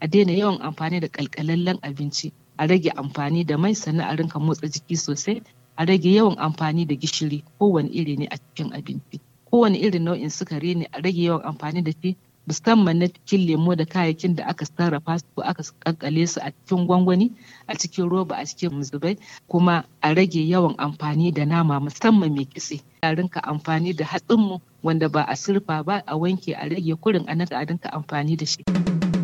a daina yawan amfani da kalkalallen abinci a rage amfani da mai sannan a rinka motsa jiki sosai a rage yawan amfani da gishiri kowane iri ne a cikin abinci kowane irin nau'in sukari ne a rage yawan amfani da shi musamman na cikin lemo da kayayyakin da aka sarrafa su ko aka kankale su a cikin gwangwani a cikin roba a cikin muzubai kuma a rage yawan amfani da nama musamman mai kitse a rinka amfani da hatsinmu wanda ba a surfa ba a wanke a rage kurin a a rinka amfani da shi.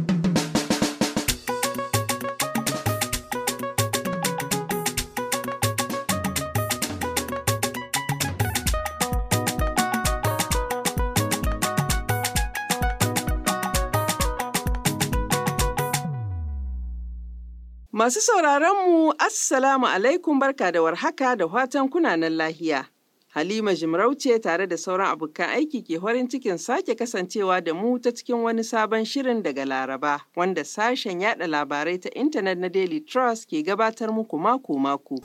Masu sauraronmu, Assalamu alaikum barka da warhaka da fatan kunanan lahiya. Halima Jimarauce tare da sauran abokan aiki ke farin cikin sake kasancewa da mu ta cikin wani sabon shirin daga Laraba, wanda sashen yada labarai ta intanet na Daily Trust ke gabatar muku mako-mako.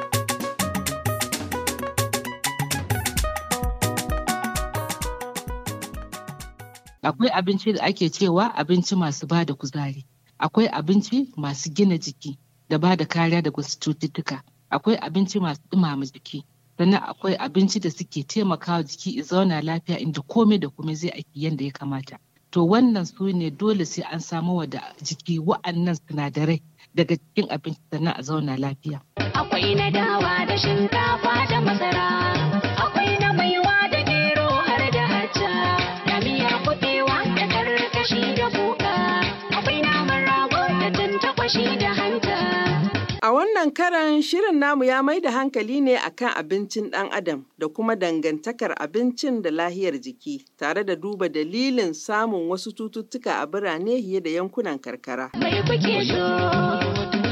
Akwai abinci da ake cewa abinci masu ba da kuzari. akwai abinci masu gina jiki da ba da kariya daga wasu cututtuka akwai abinci masu ɗumama jiki sannan akwai abinci da suke taimakawa jiki ya zauna lafiya inda komai da komai zai aiki yadda ya kamata to wannan su ne dole sai an samo wa da jiki wa'annan sinadarai daga cikin abinci sannan a zauna lafiya akwai na dawa da shinkafa da masara akwai na maiwa da gero har da hacca da miyar kuɓewa da karkashi da kuka akwai naman rago da tantakwashi da hanta A wannan karan shirin namu ya mai da hankali ne akan abincin ɗan adam da kuma dangantakar abincin da lahiyar jiki tare da duba dalilin samun wasu cututtuka a birane fiye da yankunan karkara. mai kuke so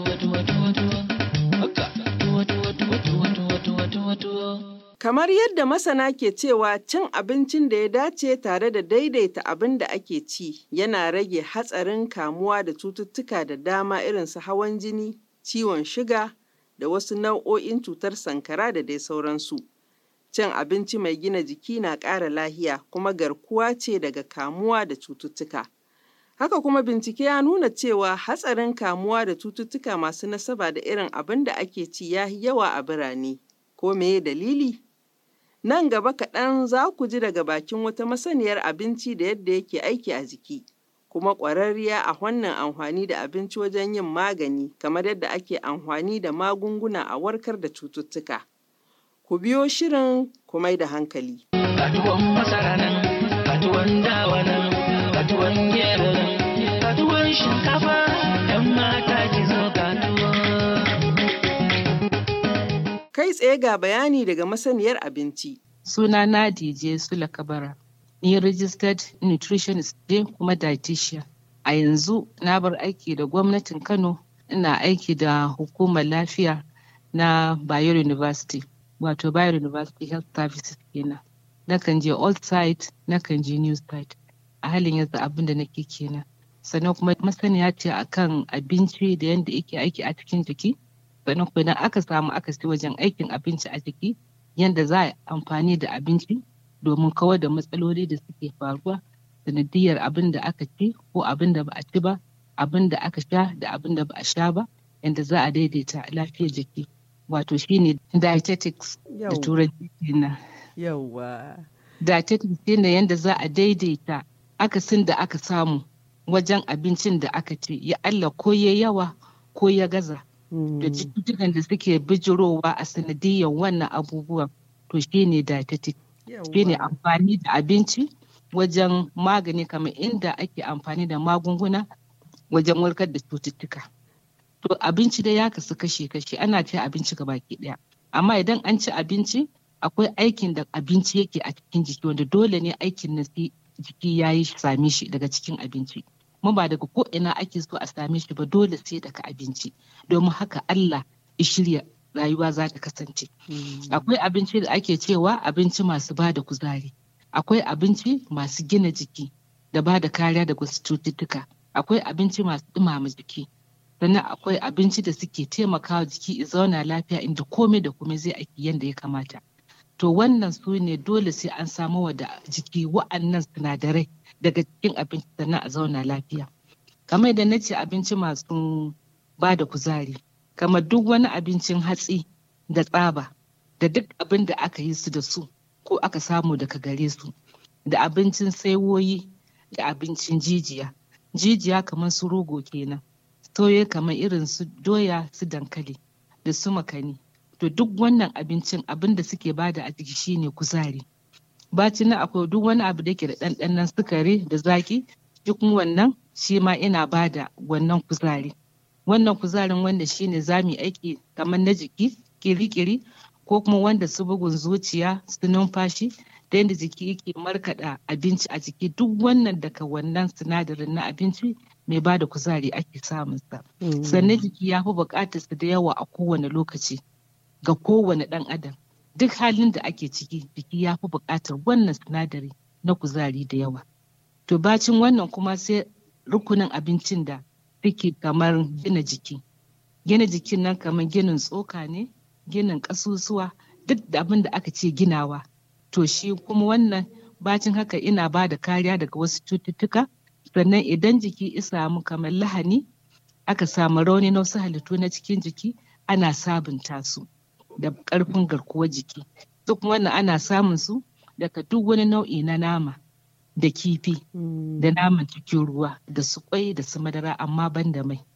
Kamar yadda masana ke cewa cin abincin da ya dace tare da daidaita abin da ake ci yana rage hatsarin kamuwa da cututtuka da dama irin su hawan jini, ciwon shiga da wasu nau'o'in cutar sankara da dai sauransu. Cin abinci mai gina jiki na ƙara lahiya kuma garkuwa ce daga kamuwa da cututtuka. Haka kuma bincike ya nuna cewa hatsarin kamuwa da cututtuka masu nasaba da irin abin da ake ci ya yi yawa a birane. Ko meye dalili? Nan gaba kaɗan za ku ji daga bakin wata masaniyar abinci da yadda yake aiki a jiki, kuma ƙwararriya a wannan amfani da abinci wajen yin magani kamar yadda ake amfani da magunguna a warkar da cututtuka. Ku biyo shirin ku mai da hankali. Katuwan masara nan, katuwan dawa nan, katuwan gero nan, katuwan shinkafa, ‘yan mata ki zo katuwa. Kai tsaye ga bayani daga masaniyar abinci. suna na DJ Sula Kabara ni registered nutritionist ne kuma dietitian a yanzu na bar aiki da gwamnatin Kano ina aiki da hukumar lafiya na Bayero University wato Bayero University Health Services kenan nakan je old site nakan je new site a halin yanzu abin da nake kenan sannan kuma masaniya ce akan abinci da yadda yake aiki a cikin jiki sannan kuma idan aka samu akasi wajen aikin abinci a jiki yadda za a yi amfani da abinci domin kawar da matsaloli da suke faruwa sanadiyar abin da aka ci ko abin da ba a ci ba abin da aka sha da abin da ba a sha ba yadda za a daidaita lafiyar jiki wato shine dietetics da turanci kenan Yawwa. dietetics shine yadda za a daidaita akasin da aka samu wajen abincin da aka ci ya Allah ko ya yawa ko ya gaza da cututtukan da suke bijirowa a sanadiyyar wannan abubuwan to shine dietetic shine amfani da abinci wajen magani kamar inda ake amfani da magunguna wajen warkar da cututtuka to abinci dai ya kasu kashe-kashe ana ce abinci ga baki daya amma idan an ci abinci akwai aikin da abinci yake a cikin jiki wanda dole ne aikin na jiki ya yi same shi daga cikin abinci mu ba daga ko ina ake so a same shi ba dole sai daga abinci domin haka Allah ya shirya rayuwa za ta kasance akwai abinci da ake cewa abinci masu ba da kuzari akwai abinci masu gina jiki da ba da kariya daga wasu cututtuka akwai abinci masu ɗumama jiki sannan akwai abinci da suke taimakawa jiki ya zauna lafiya inda komai da komai zai aiki yadda ya kamata to wannan su ne dole sai an samu wa da jiki wa'annan sinadarai daga cikin abinci sannan a zauna lafiya kamar da na ce abinci masu ba da kuzari kamar duk wani abincin hatsi da tsaba da duk abin da aka yi su da su ko aka samu daga gare su da abincin saiwoyi da abincin jijiya jijiya kamar su rogo kenan soye kamar irin su doya su dankali da su makani to duk wannan abincin abin da suke bada a jiki shine kuzari bacin nan akwai duk wani abu da ke da ɗanɗanon sukari da zaki duk wannan shi ma ina bada wannan kuzari wannan kuzarin wanda shine za mu yi aiki kamar na jiki kiri-kiri ko kuma wanda su bugun zuciya su numfashi da yadda jiki yake markaɗa abinci a jiki duk wannan daga wannan sinadarin na abinci mai ba da kuzari ake samunsa sannan jiki ya fi buƙatar su da yawa a kowane lokaci ga kowane ɗan adam duk halin da ake ciki jiki ya fi buƙatar wannan sinadari na kuzari da yawa to bacin wannan kuma sai rukunin abincin da suke kamar gina jiki gina jikin nan kamar ginin tsoka ne ginin ƙasusuwa duk da abin da aka ce ginawa to shi kuma wannan bacin haka ina ba da kariya daga wasu cututtuka sannan idan jiki ya samu kamar lahani aka samu rauni na wasu halittu na cikin jiki ana sabunta su da ƙarfin garkuwar jiki duk wannan ana samun su daga duk wani nau'i na nama da kifi da naman cikin ruwa da su kwai da su madara amma ban da mai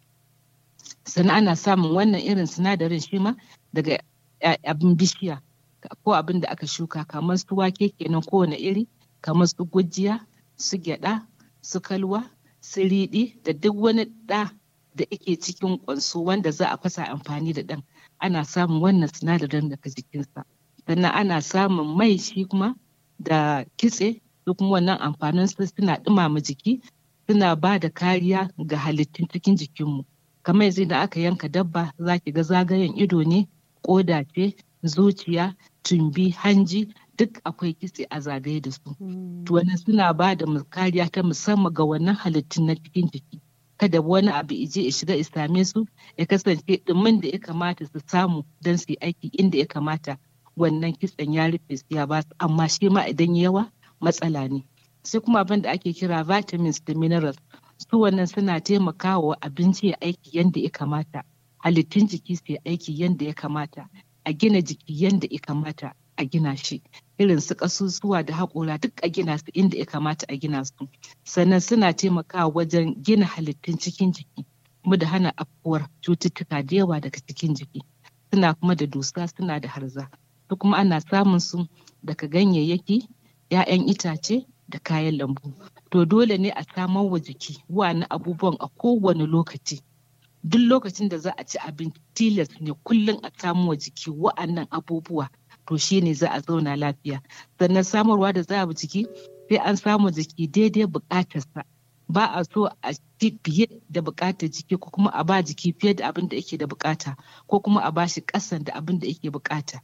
sannan ana samun wannan irin sinadarin shi ma daga abin bishiya ko abin da aka shuka kamar su wake kenan kowane iri kamar su gujiya su gyada su kalwa su riɗi da duk wani ɗa da yake cikin ƙwanso wanda za a fasa amfani da ɗan ana samun wannan sinadarin daga jikinsa sannan ana samun mai shi kuma da kitse duk wannan amfanin su suna ɗumama jiki suna ba da kariya ga halittun cikin jikinmu kamar yanzu da aka yanka dabba za ki ga zagayen ido ne ƙoda ce zuciya tumbi hanji duk akwai kitse a zagaye da su to wannan suna ba da kariya ta musamman ga wannan halittun na cikin jiki kada wani abu ije ya shiga ya same su ya kasance ɗumin da ya kamata su samu don su yi aiki inda ya kamata wannan kitsen ya rufe su ya ba su amma shi ma idan yawa matsala ne sai kuma abin da ake kira vitamins da minerals su wannan suna taimakawa abinci ya aiki yadda ya kamata halittun jiki su yi aiki yadda ya kamata a gina jiki yadda ya kamata a gina shi irin su ƙasusuwa da haƙora duk a gina su inda ya kamata a gina su sannan suna taimakawa wajen gina halittun cikin jiki kuma da hana afkuwar cututtuka da yawa daga cikin jiki suna kuma da dusa suna da harza su kuma ana samun su daga ganyayyaki 'ya'yan itace da kayan lambu to dole ne a samar wa jiki wani abubuwan a kowane lokaci duk lokacin da za a ci abinci tilas ne kullum a samu wa jiki wa'annan abubuwa to shi ne za a zauna lafiya sannan samarwa da za a jiki sai an samu jiki daidai buƙatarsa ba a so a ci fiye da buƙatar jiki ko kuma a ba jiki fiye da abin da yake da buƙata ko kuma a ba shi ƙasan da abin da yake buƙata.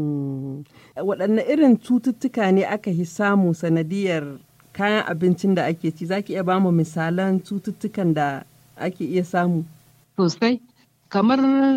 waɗanne irin cututtuka ne aka yi samu sanadiyar kayan abincin da ake ci za ki iya ba mu misalan cututtukan da ake iya samu sosai kamar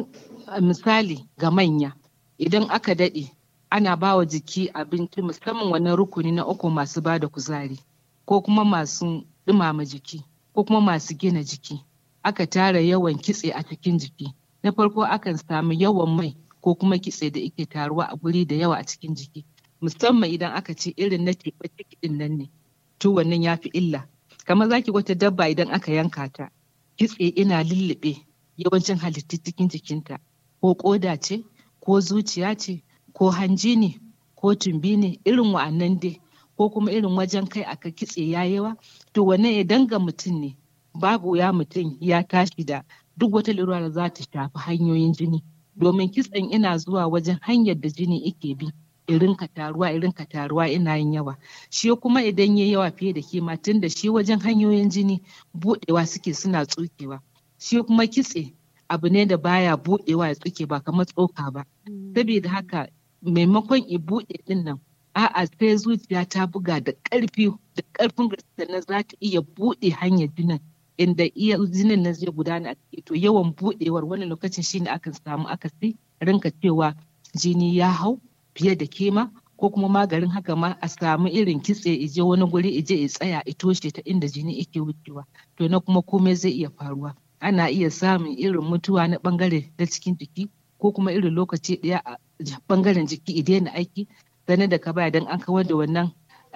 misali ga manya idan aka daɗe ana ba wa jiki abinci musamman wani rukuni na uku masu ba da kuzari ko kuma masu ɗumama jiki ko kuma masu gina jiki aka tara yawan kitse a cikin jiki na farko akan samu yawan mai ko kuma kitse da ake taruwa a guri da yawa a cikin jiki musamman idan aka ce irin na teɓa ciki ɗin nan ne to wannan ya fi illa kamar zaki wata dabba idan aka yanka ta kitse ina lullube yawancin halittun cikin jikinta ko ƙoda ce ko zuciya ce ko hanji ne ko tumbi ne irin wa'annan dai ko kuma irin wajen kai aka kitse ya yawa to wannan idan ga mutum ne babu ya mutum ya tashi da duk wata lura da za ta shafi hanyoyin jini domin kitsen ina zuwa wajen hanyar da jini ike bi irin ka taruwa irin ka taruwa ina yin yawa shi kuma idan ya yawa fiye da kima tun da shi wajen hanyoyin jini budewa suke suna tsukewa shi kuma kitse abu ne da baya budewa ya tsuke ba kamar tsoka ba saboda haka maimakon i bude din nan a'a sai zuciya ta buga da ƙarfi da ƙarfin gaske na za ta iya buɗe hanyar jinin inda iya jinin nan zai gudana a ciki to yawan buɗewar wani lokacin shine akan samu akasi rinka cewa jini ya hau fiye da kima ko kuma maganin haka ma a samu irin kitse ije wani guri ije ya tsaya ya toshe ta inda jini yake wucewa to na kuma komai zai iya faruwa ana iya samun irin mutuwa na bangare na cikin jiki ko kuma irin lokaci ɗaya a bangaren jiki ya daina aiki sannan da ka baya don an kawar da wannan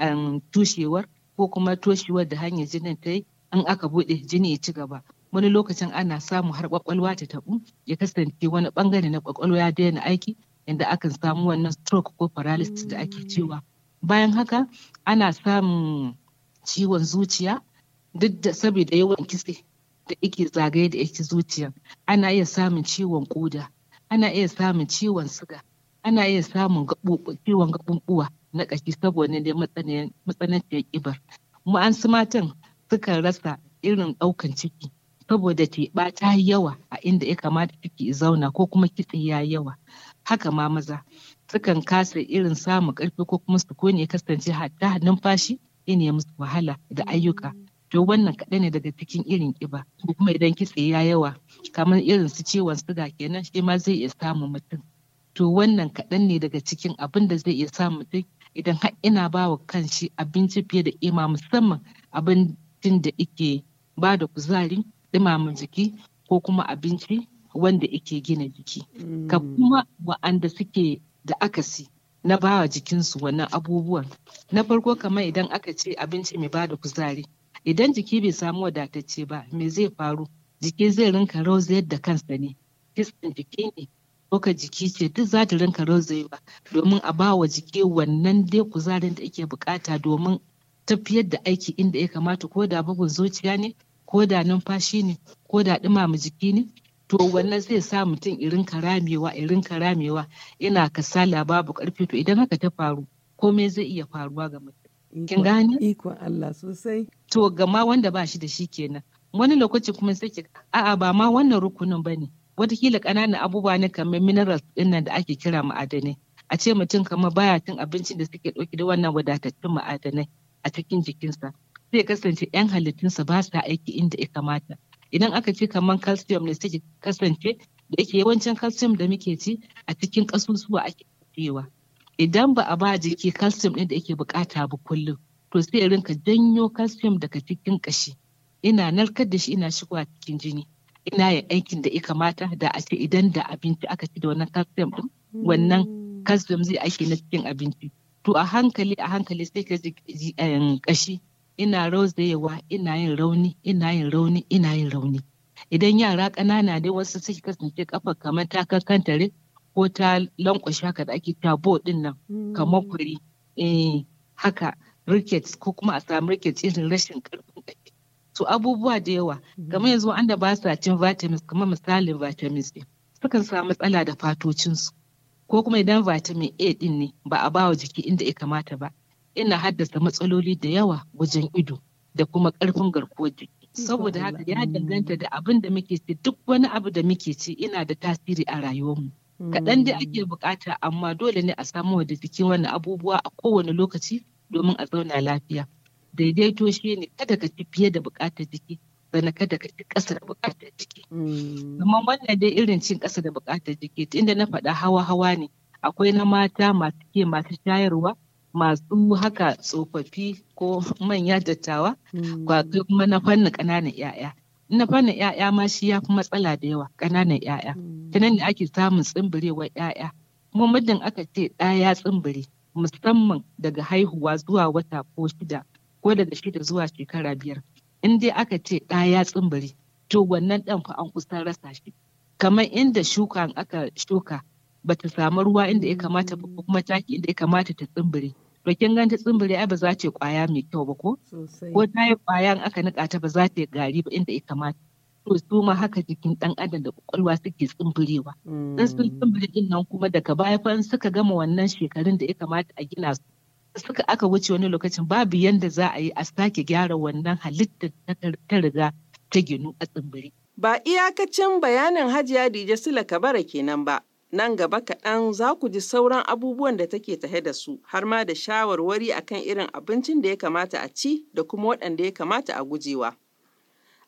tushewar ko kuma toshewar da hanyar jinin ta yi an aka buɗe jini ya ci gaba wani lokacin ana samu har kwakwalwa ta tabu ya kasance wani bangare na kwakwalwa ya daina aiki inda akan samu wannan stroke ko paralysis da ake cewa bayan haka ana samun ciwon zuciya duk da saboda yawan kitse da ake zagaye da yake zuciya ana iya samun ciwon koda ana iya samun ciwon suga ana iya samun ciwon gaɓuɓɓuwa na ƙashi saboda da matsananciyar ƙibar mu an su matan sukan rasa irin ɗaukan ciki saboda teɓa ta yi yawa a inda ya kamata ciki zauna ko kuma kitse ya yawa haka ma maza sukan kasa irin samun ƙarfi ko kuma su ya kasance hatta numfashi ya musu wahala da ayyuka to wannan kaɗai ne daga cikin irin ƙiba ko kuma idan kitse ya yawa kamar irin su ciwon suga kenan shi ma zai iya samun mutum to wannan kaɗan ne daga cikin abin da zai iya samun mutum idan har ina ba wa kanshi abinci fiye da ƙima musamman abincin da ike ba da kuzari ɗumama jiki ko kuma abinci wanda ike gina jiki ka kuma wa'anda suke da akasi na bawa jikinsu wannan abubuwan na farko kamar idan aka ce abinci mai ba da kuzari idan jiki bai samu wadatacce ba me zai faru jiki zai rinka rauzayar da kansa ne kitsin jiki ne ka jiki ce duk za ta rinka rauzayewa domin a ba wa jiki wannan dai kuzarin da ake bukata domin tafiyar da aiki inda ya kamata ko da bugun zuciya ne ko da numfashi ne ko da ɗumama jiki ne to wannan zai sa mutum irin ramewa irin ramewa ina kasala babu ƙarfi to idan haka ta faru komai zai iya faruwa ga mutum kin gane ikon Allah sosai to gama wanda ba shi da shi kenan wani lokaci kuma sai ki a'a ba ma wannan rukunin bane watakila ƙananan abubuwa ne kamar minerals ɗinnan da ake kira ma'adanai a ce mutum kamar baya cin abincin da suke ɗauki da wannan wadatattun ma'adanai a cikin jikinsa zai kasance 'yan halittunsa ba sa aiki inda ya kamata idan aka ce kamar calcium ne suke kasance da yake yawancin calcium da muke ci a cikin ƙasusuwa ake cewa idan ba a ba jiki calcium ɗin da yake bukata ba kullum to sai rinka janyo calcium daga cikin ƙashi ina narkar da shi ina shigowa cikin jini ina yin aikin da ya kamata da a ce idan da abinci aka ci da wannan calcium ɗin wannan calcium zai aiki na cikin abinci to a hankali a hankali sai ka ji ƙashi ina rauzayewa ina yin rauni ina yin rauni ina yin rauni idan yara ƙanana dai wasu suke kasance kafa kamar ta kankantare ko ta lankwashe haka da ake tabo din nan kamar kuri eh haka rickets ko kuma a samu rickets irin rashin karfin ƙashi to abubuwa da yawa kamar yanzu wanda ba sa cin vitamins kamar misalin vitamin C sukan samu matsala da fatocinsu ko kuma idan vitamin A din ne ba a ba wa jiki inda ya kamata ba ina haddasa matsaloli da yawa wajen ido da kuma ƙarfin garkuwar jiki. Saboda haka ya danganta da abin da muke ci duk wani abu da muke ci ina da tasiri a rayuwarmu. Kaɗan dai ake bukata amma dole ne a samu da jiki wani abubuwa a kowane lokaci domin a zauna lafiya. Daidaito shi ne kada ka ci fiye da bukatar jiki sannan kada ka ci ƙasa da bukatar jiki. Amma wannan dai irin cin ƙasa da bukatar jiki inda na faɗa hawa-hawa ne akwai na mata masu ke masu shayarwa masu haka tsofaffi ko manya dattawa kwakai kuma na fannin ƙananan 'ya'ya na fannin 'ya'ya ma shi ya fi matsala da yawa ƙananan 'ya'ya ta nan ne ake samun tsimbirewar 'ya'ya kuma muddin aka ce ɗaya ya tsimbire musamman daga haihuwa zuwa wata ko shida ko daga shida zuwa shekara biyar in dai aka ce ɗaya ya tsimbire to wannan ɗan fa an kusa rasa shi kamar inda shuka aka shuka bata samu ruwa inda ya kamata ba ko kuma taki inda ya kamata ta tsimbire to kin ganta tsimbire ai ba za ta yi kwaya mai kyau ba ko ko ta yi kwaya in aka nika ta ba za ta yi gari ba inda ya kamata to su ma haka jikin dan adam da kwakwalwa suke tsimbirewa dan sun tsimbire din nan kuma daga baya fa suka gama wannan shekarun da ya kamata a gina su suka aka wuce wani lokacin babu yanda za a yi a sake gyara wannan halittar ta riga ta ginu a tsimbire Ba iyakacin bayanin Hajiya Dije Sula Kabara kenan ba, nan gaba kaɗan za ku ji sauran abubuwan da take tahe da su, har ma da shawarwari akan irin abincin da ya kamata a ci da kuma waɗanda ya kamata a gujewa.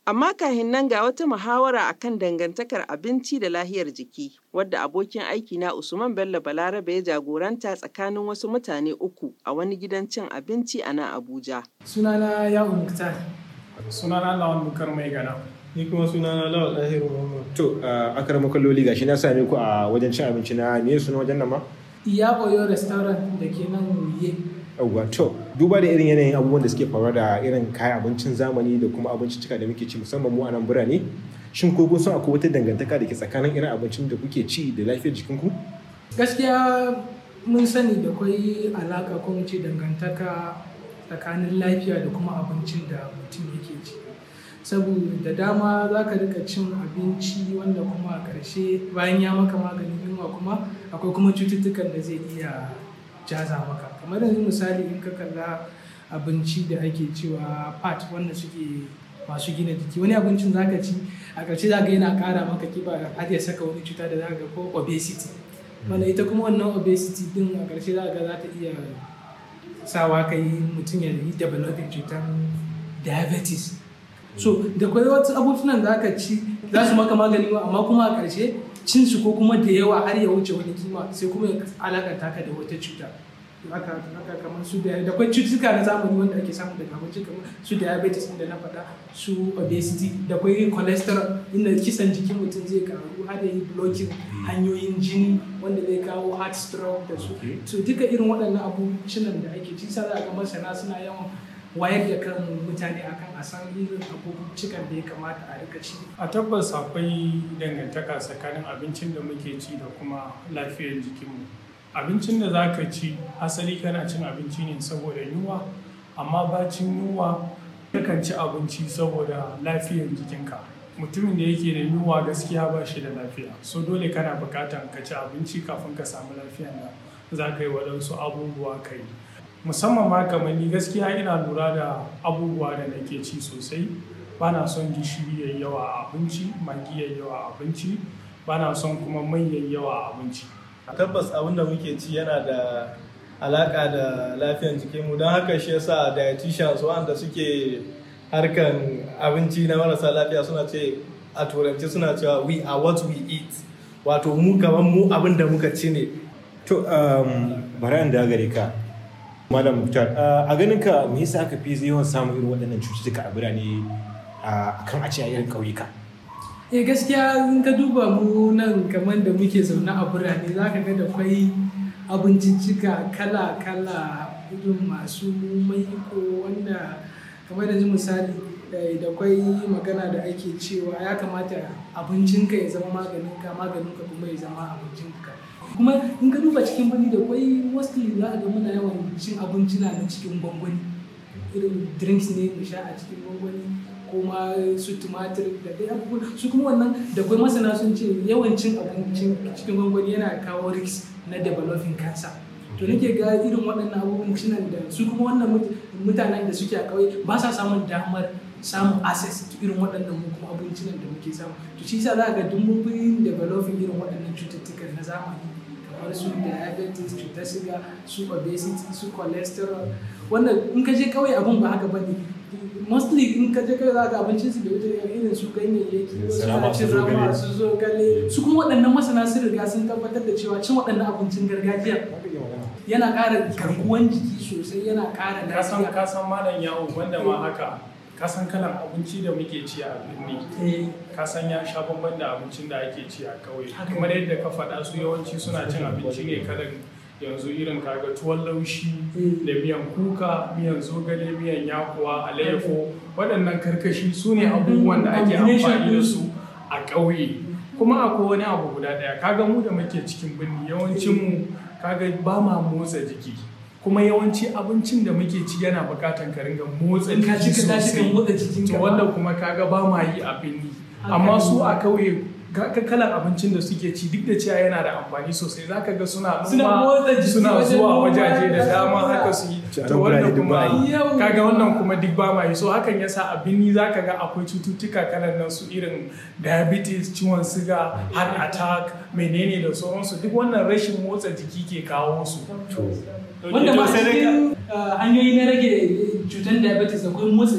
Amma kahin nan ga wata muhawara akan dangantakar abinci da lahiyar jiki, wadda abokin aiki na Usman Bello Balarabe ya jagoranta tsakanin wasu mutane uku a wani gidan cin abinci a nan Abuja. sunana ya muktar sunana lawan bukar mai gana ni kuma sunana lawal ɗahiru muhammad to a akar makalloli gashi na same ku a wajen cin abinci na me suna wajen nan ma iya oyo restaurant da ke nan wuye yawwa to duba da irin yanayin abubuwan da suke faruwa da irin kayan abincin zamani da kuma abinciccika da muke ci musamman mu a nan birane shin ko kun san akwai wata dangantaka da ke tsakanin irin abincin da kuke ci da lafiyar jikinku gaskiya mun sani da kwai alaka ko mu ce dangantaka tsakanin lafiya da kuma abincin da mutum yake ci saboda da dama za ka rika cin abinci wanda kuma a ƙarshe bayan ya maka maganin yunwa kuma akwai kuma cututtukan da zai iya jaza maka kamar yanzu misali in ka kalla abinci da ake cewa fat wanda suke masu gina jiki wani abincin za ka ci a ƙarshe za ka yana ƙara maka kiba har ya saka wani cuta da za ka ga ko obesity wanda ita kuma wannan obesity din a ƙarshe za ka ga za ta iya sawa ka yi mutum ya yi developing cutar diabetes so da kwai wasu abubuwan da aka ci za su maka magani ba amma kuma a ƙarshe cin su ko kuma da yawa har ya wuce wani kima sai kuma ya alakanta ka da wata cuta haka haka kamar su da da kwai cututtuka na zamani wanda ake samu daga abinci kamar su diabetes inda na faɗa su obesity da kwai cholesterol inda kisan jikin mutum zai karu har ya yi blocking hanyoyin jini wanda zai kawo heart stroke da su so duka irin waɗannan abincinan da ake ci sa za ga masana suna yawan wayar da kan mutane akan a san irin abincikan da ya kamata a rika ci a tabbas akwai dangantaka tsakanin abincin da muke ci da kuma lafiyar jikinmu abincin da za ka ci asali kana cin abinci ne saboda yunwa amma bacin yunwa yakan ci abinci saboda lafiyar jikinka mutumin da yake da yunwa gaskiya ba shi da lafiya so dole kana bukatar ka ci abinci kafin ka samu lafiyar da za ka yi waɗansu abubuwa ka yi musamman ma kamar ni gaskiya ina lura da abubuwa da nake ci sosai ba na son gishiri yayi yawa a abinci magi yayi yawa a abinci ba na son kuma mai yayi yawa a abinci tabbas abin da muke ci yana da alaka da lafiyar jikinmu don haka shi yasa dietitians wanda suke harkan abinci na marasa lafiya suna ce a turanci suna cewa we are what we eat wato mu kamar mu abin da muka ci ne to um, bari da gare ka malam muktar a ganin ka me yasa aka fi yawan samun irin waɗannan cututtuka a birane a kan a ce a irin ƙauyuka eh gaskiya in ka duba mu nan kamar da muke zaune a birane za ka ga da kwai abinciccika kala-kala irin masu maiko wanda kamar da misali da kwai magana da ake cewa ya kamata abincinka ya zama maganinka maganinka kuma ya zama abincinka kuma in ka duba cikin birni da kwai mostly za a ga muna yawan cin abinci na cikin gwangwani irin drinks ne mu sha a cikin gwangwani kuma su tumatir da dai abubuwa su kuma wannan da kuma masana sun ce yawan cin abincin cikin gwangwani yana kawo risk na developing cancer to nake ga irin waɗannan abubuwan cinan da su kuma wannan mutanen da suke a ƙauye ba sa samun damar samun access to irin waɗannan mu kuma abincinan da muke samu to shi yasa za ga duk mun fi developing irin waɗannan cututtukan na zamani kamar su diabetes cutar siga su obesity su cholesterol wannan in ka je ƙauye abun ba haka bane mostly in ka je kai za ka abincin su da wuce irin su ganyayyaki suna cin rama su zo gale su kuma waɗannan masana sun riga sun tabbatar da cewa cin waɗannan abincin gargajiya yana ƙara garkuwan jiki sosai yana ƙara kasan lafiya kasan malam yawo wanda ma haka kasan kalan abinci da muke ci a birni kasan ya sha bamban da abincin da ake ci a kauye Haka. kamar yadda ka faɗa su yawanci suna cin abinci ne kalan yanzu irin kaga tuwon laushi Mm. da miyan kuka miyan zogale miyan yakuwa alayyafo waɗannan karkashi su ne abubuwan da ake Combination amfani da ɗinsu. su a ƙauye kuma akwai wani abu guda ɗaya kaga mu da muke cikin birni yawancin mu kaga ba ma motsa jiki kuma yawanci abincin da muke ci yana buƙatan ka ringa motsa in ka jiki ci ka tashi kan sosai motsa jikin to ka wanda kuma kaga ba ma yi a birni Haka amma ne. su a kauye ga ga kalan abincin da suke ci duk da cewa yana da amfani sosai zaka ga suna Suna noma motsa jiki suna wajen zuwa noma wajaje da da dama abubuwa. haka su yi Ci a to nan wannan birane duk ba a kuma yi. Yau. kaga wannan kuma duk ba ma yi so hakan yasa a birni zaka ga akwai cututtuka kalan nan su irin diabetes ciwon siga heart attack menene da sauransu duk wannan rashin motsa jiki ke kawo su wanda ma a cikin uh, hanyoyi na rage cutar diabetes akwai motsa jiki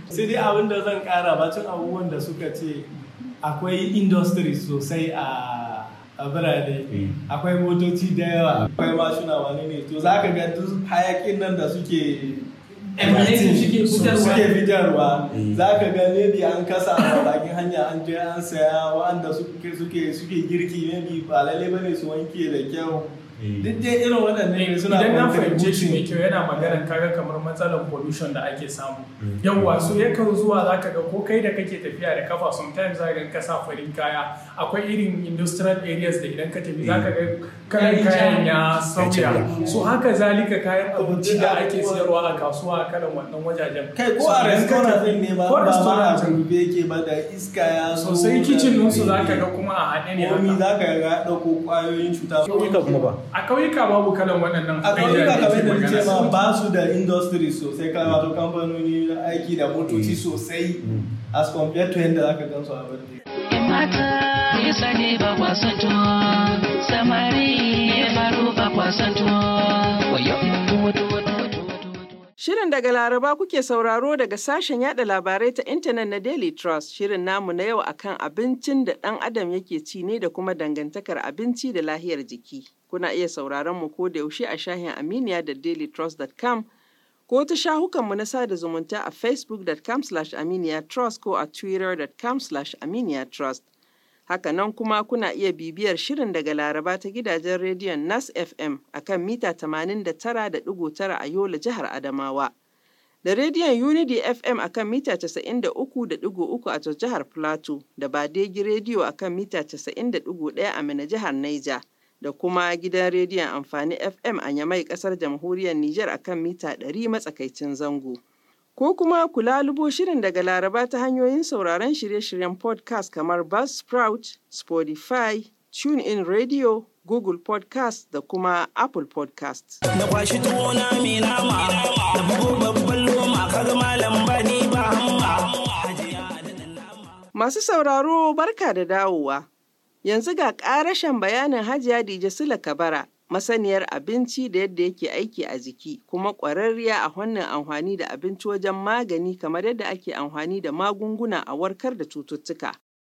sai dai abin da zan kara bacin abubuwan da suka ce akwai industry sosai a a birane akwai motoci da yawa akwai mashina wani ne to za ka ga duk hayakin nan da suke Emanating suke fitarwa. suke fitarwa za ka ga maybe an kasa a bakin hanya an je an saya wa'anda suke suke suke girki maybe ba lalle bane su wanke da kyau duk dai irin waɗannan ne suna idan na fahimce shi mai contributing. kyau yana maganar kaga kamar matsalar pollution da ake samu yawwa so yakan zuwa zaka ga ko kai da kake tafiya da kafa sometimes zaka ga ka sa farin kaya akwai irin industrial areas da idan ka tafi zaka ga kalan kayan ya sauya so haka zalika kayan abinci da ake siyarwa a kasuwa a kalan wannan wajajen kai ko So a idan ka restaurant tafi- din ne ba ko ba ma a restaurant rufe yake ba da iska ya zo sosai da- kicin ɗinsu za ka ga kuma a haɗe ne komi haka za ka ga ya ɗauko ƙwayoyin cuta ƙauyuka kuma ba a ƙauyuka babu kalan waɗannan a ƙauyuka abubuwa kamar da ake nace ma magana. ba su da industry sosai kai wato kamfanoni na aiki da motoci sosai as compared to yadda zaka gan su a birni Yan mata ya sani ba kwasan tuwo, samari ya baro ba kwasan tuwo. Wayo, tuwo, tuwo, tuwo, tuwo, tuwo. Shirin daga Laraba kuke sauraro daga sashen yada labarai ta intanet na Daily Trust. Shirin namu na yau akan abincin da ɗan adam yake ci ne da kuma dangantakar abinci da lahiyar jiki. Kuna iya sauraron mu ko da yaushe a shahin Aminiya da dailytrust.com ko ta shahukanmu na sada zumunta a facebook.com slash aminiya trust ko a twitter.com slash aminiya trust. Hakanan kuma kuna iya bibiyar shirin daga Laraba ta gidajen rediyon Nas FM a kan mita 89.9 a Yola jihar Adamawa. Da rediyon Unity FM a kan mita 93.3 a Jos jihar Plateau da Badegi rediyo a kan mita 90.1 a Mina jihar Niger. Da kuma gidan rediyon amfani FM a Yamai kasar jamhuriyar Nijar a kan mita 100 matsakaicin zango. Ko kuma ku lalubo shirin daga Laraba ta hanyoyin sauraron shirye-shiryen podcast kamar Buzzsprout, Spotify, TuneIn Radio, Google Podcast da kuma Apple Podcast. na kwashi tuwo na mai nama na bugo babban loma kaga malam bani ba hamma hajiya da dan nama Masu sauraro barka da dawowa. Yanzu ga ƙarashen bayanin Hajiya Dije Sula Kabara, masaniyar abinci da yadda yake aiki a jiki, kuma ƙwararriya a wannan amfani da abinci wajen magani kamar yadda ake amfani da magunguna a warkar da cututtuka.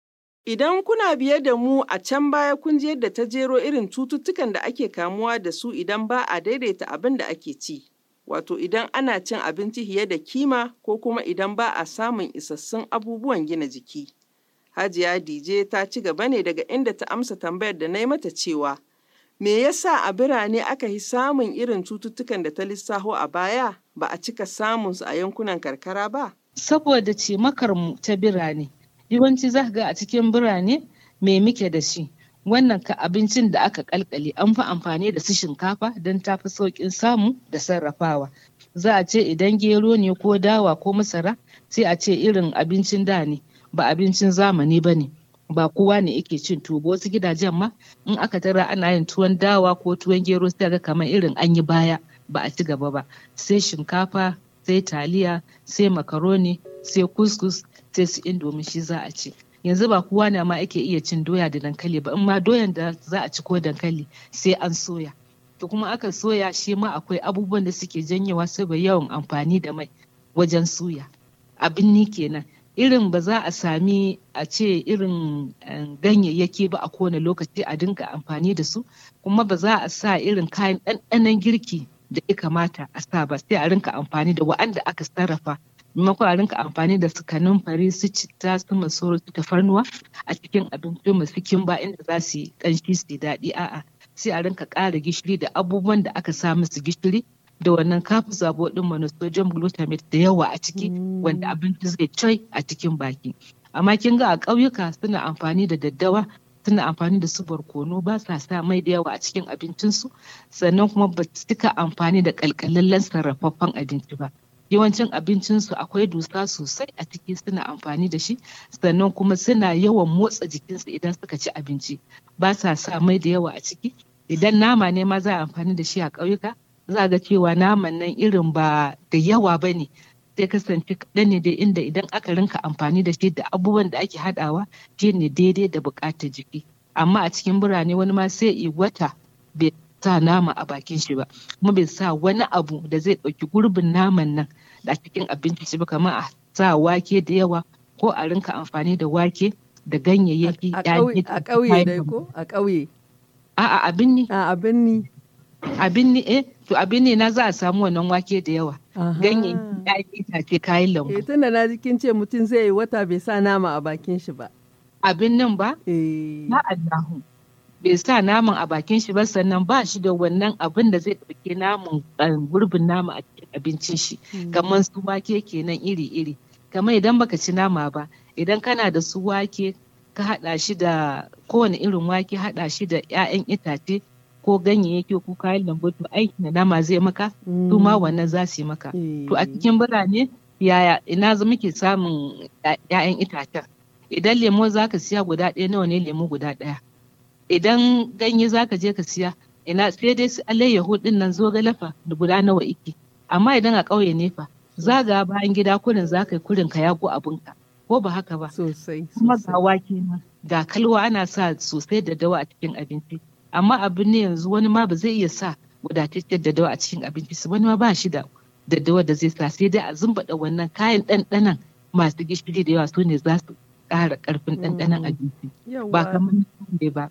Idan kuna biye da mu a can baya kun ji yadda ta jero irin cututtukan da ake kamuwa da su idan ba a daidaita abin da ake ci. Wato idan ana cin abinci fiye da kima ko kuma idan ba a samun isassun abubuwan gina jiki. Hajiya Dije ta ci gaba ne daga inda ta amsa tambayar da na yi mata cewa, me yasa a birane aka yi samun irin cututtukan da ta lissaho a baya ba a cika samun su a yankunan karkara ba? saboda cimakar mu ta birane yawanci za ka ga a cikin birane me muke da shi wannan ka abincin da aka kalkale an fi amfani da su shinkafa don ta fi sauƙin samu da sarrafawa za a ce idan gero ne ko dawa ko masara sai a ce irin abincin da ne ba abincin zamani ba ne ba kowa ne yake cin tuwo ba wasu gidajen ma in aka tara ana yin tuwon dawa ko tuwon gero sai ga kamar irin an yi baya ba a ci gaba ba sai shinkafa sai taliya sai makaroni sai kuskus sai su indomi shi za a ci yanzu ba kowa ne ma ake iya cin doya da dankali ba in ma doyan da za a ci ko dankali sai an soya to kuma aka soya shi ma akwai abubuwan da suke janyewa saboda yawan amfani da mai wajen suya abin ni kenan irin ba za a sami a ce irin eh, ganyayyaki ba a kowane lokaci a dinga amfani da su kuma ba za a sa irin kayan ɗanɗanon girki da ya kamata a sa ba sai a rinka amfani da wa'anda aka sarrafa maimakon a rinka amfani da su kanumfari su citta su masoro su tafarnuwa a cikin abinci masu kimba inda za su yi ƙanshi su yi daɗi a'a sai a rinka ƙara gishiri da abubuwan da aka sa musu gishiri da wannan kafu zabo din monosodium glutamate da yawa a ciki wanda abinci zai coi a cikin baki amma kin ga a ƙauyuka suna amfani da daddawa suna amfani da su barkono ba sa sa mai da yawa a cikin abincinsu sannan kuma ba su cika amfani da ƙalƙalallen sarrafaffen abinci ba yawancin abincinsu akwai dusa sosai a ciki suna amfani da shi sannan kuma suna yawan motsa jikinsu idan suka ci abinci ba sa sa mai da yawa a ciki idan nama ne ma za a amfani da shi a ƙauyuka za ga cewa naman nan irin ba da yawa ba ne sai kasance kaɗan ne dai inda idan aka rinka amfani da shi da abubuwan da ake haɗawa shi ne daidai da buƙatar jiki amma a cikin birane wani ma sai i wata bai sa nama a bakin shi ba kuma bai sa wani abu da zai ɗauki gurbin naman nan da cikin abinci shi ba kamar a sa wake da yawa ko a rinka amfani da wake da ganyayyaki A ƴaƴan ƙauye- a itace, ƙauye kayan dai lambu. ko? A ƙauye. A'a abin ni A abin ni. abin ni eh to abin ne na za a samu wannan wake da yawa Aha. ganyayyaki ƴaƴan itace kayan lambu Eh tunda na ji kin ce mutum zai yi wata bai sa nama a bakin shi ba. abin nan ba Eh. na Allahu bai sa naman a bakin shi ba sannan ba shi da wannan abin da zai ɗauke naman eh, gurbin nama a cikin abincin shi kamar su wake kenan iri-iri kamar idan baka ci nama ba idan kana da su wake ka haɗa shi da kowane irin wake haɗa shi da 'ya'yan itace ko ganyayyaki ko kayan lambu to aikin da nama zai maka su ma wannan za su yi maka to a cikin birane yaya ina za muke samun 'ya'yan itacen idan lemo za ka siya guda ɗaya nawa ne lemo guda ɗaya idan ganye za ka je ka siya ina sai dai su alayyahu ɗin nan zo galafa da guda nawa iki amma idan a ƙauye ne fa zaga bayan gida kurin za ka yi kurin ka yago abinka ko ba haka ba Sosai. kuma sosai. ga wake ma ga kalwa ana sa sosai da dawa a cikin abinci amma abin ne yanzu wani ma ba zai iya sa wadataccen da dawa a cikin abinci su wani ma ba shi da daddawa da zai sa sai dai a zumbaɗa wannan kayan ɗanɗanan masu gishiri da yawa su ne za su ƙara ƙarfin ɗanɗanon abinci ba Yawwa. kamar na ba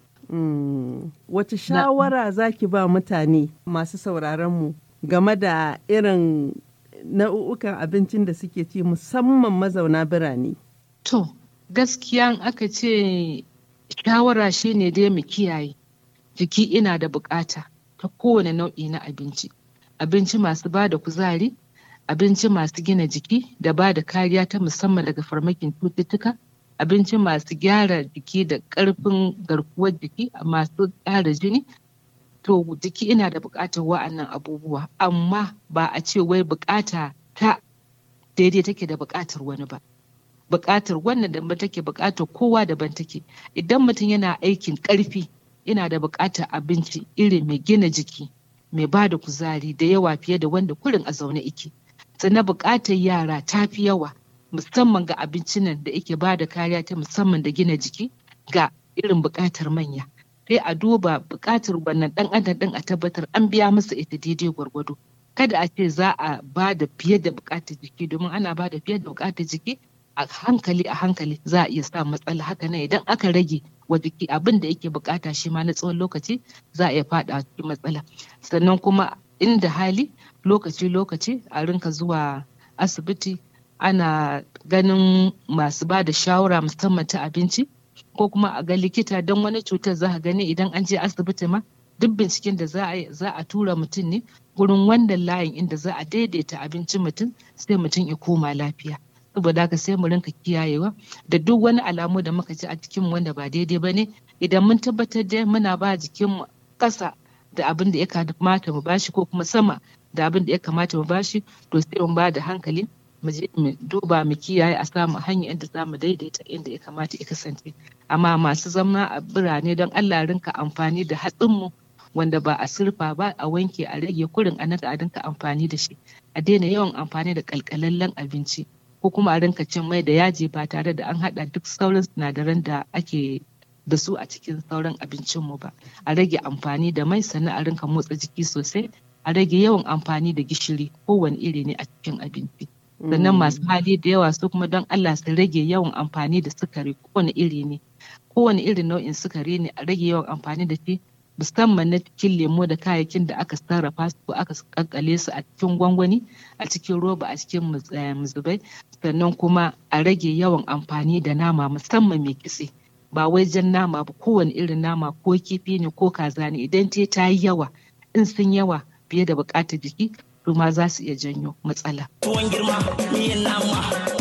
Mm. Wace shawara za ki ba mutane masu sauraronmu game da irin nau'ukan abincin da suke ci musamman mazauna birane? To, gaskiya in aka ce shawara shi ne dai mu kiyaye. Jiki ina da bukata ta kowane nau'i na abinci. Abinci masu ba da kuzari, abinci masu gina jiki da ba da kariya ta musamman daga farmakin cututtuka, abinci masu gyara jiki da ƙarfin garkuwar jiki masu ƙara jini. To, jiki ina da bukatar wa'annan abubuwa, amma ba a ce wai bukata ta daidai take da bukatar wani ba. buƙatar wannan da take buƙatar kowa daban take idan mutum yana aikin ƙarfi yana da buƙatar abinci iri mai gina jiki mai ba da kuzari da yawa fiye da wanda kurin a zaune ike sannan buƙatar yara ta fi yawa musamman ga abincin nan da yake ba da kariya ta musamman da gina jiki ga irin buƙatar manya sai a duba buƙatar wannan ɗan adam ɗin a tabbatar an biya masa ita daidai gwargwado kada a ce za a ba da fiye da buƙatar jiki domin ana ba da fiye da buƙatar jiki a hankali a hankali za a iya sa matsala haka nan idan aka rage wa jiki abin da yake bukata shi ma na tsawon lokaci za a iya fada cikin matsala sannan kuma inda hali lokaci lokaci a rinka zuwa asibiti ana ganin masu ba da shawara musamman ta abinci ko kuma a ga likita don wani cutar za a gani idan an je asibiti ma duk binciken da za a za a tura mutum ne gurin wannan layin inda za a daidaita abincin mutum sai mutum ya koma lafiya saboda haka sai mu rinka kiyayewa da duk wani alamu da muka ji a jikin wanda ba daidai ba ne idan mun tabbatar da muna ba jikinmu ƙasa da abin da ya kamata mu bashi ko kuma sama da abin da ya kamata mu bashi to sai mu ba da hankali mu je mu duba mu kiyaye a samu hanyar yadda za mu daidaita inda ya kamata ya kasance amma masu zama a birane don Allah rinka amfani da hatsinmu wanda ba a sirfa ba a wanke a rage kurin a naka a rinka amfani da shi a daina yawan amfani da kalkalallen abinci ko kuma a rinka cin mai da yaji ba tare da an haɗa duk sauran sinadaran da ake da su a cikin sauran abincinmu ba a rage amfani da mai sannan a rinka motsa jiki sosai a rage yawan amfani da gishiri kowane iri ne a cikin abinci sannan masu hali da yawa su kuma don Allah su rage yawan amfani da sukari kowane iri ne kowane irin nau'in sukari ne a rage yawan amfani da shi musamman na cikin lemo da kayayyakin da aka sarrafa su ko aka kankale su a cikin gwangwani a cikin roba a cikin muzubai sannan kuma a rage yawan amfani da nama musamman mai kitse ba wai jan nama ba kowane irin nama ko kifi ne ko kaza ne idan te ta yi yawa in sun yawa fiye da bukatar jiki to ma za su iya janyo matsala. Tuwon girma miyan nama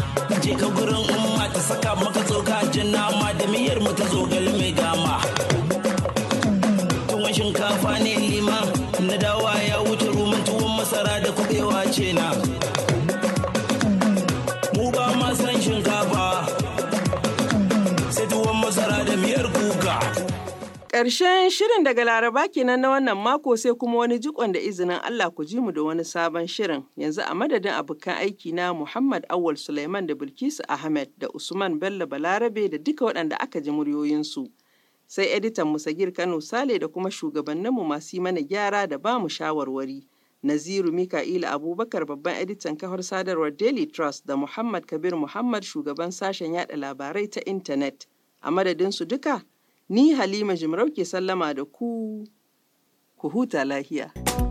je ka gurin umma ta saka maka tsoka jan nama da miyar mu ta zogale mai gama. Tuwon shinkafa ne liman na dawa ya wuce rumun tuwon masara da kubewa ce na. Mu ba ma san shinkafa sai tuwon masara da miyar kuka. Ƙarshen shirin daga Laraba kenan na wannan mako sai kuma wani jikon da izinin Allah ku ji mu da wani sabon shirin. Yanzu a madadin abokan aiki na Muhammad Awal Suleiman da Bilkisu Ahmed da Usman Bello Balarabe da duka waɗanda aka ji muryoyinsu. Sai editan Musagir Kano Sale da kuma shugabanninmu masu yi mana gyara da ba mu shawarwari. Naziru Mika'ila Abubakar babban editan kafar sadarwar Daily Trust da Muhammad Kabir Muhammad shugaban sashen yada labarai ta intanet. A madadin su duka, ni Halima Jimarau ke sallama da ku, ku huta lahiya.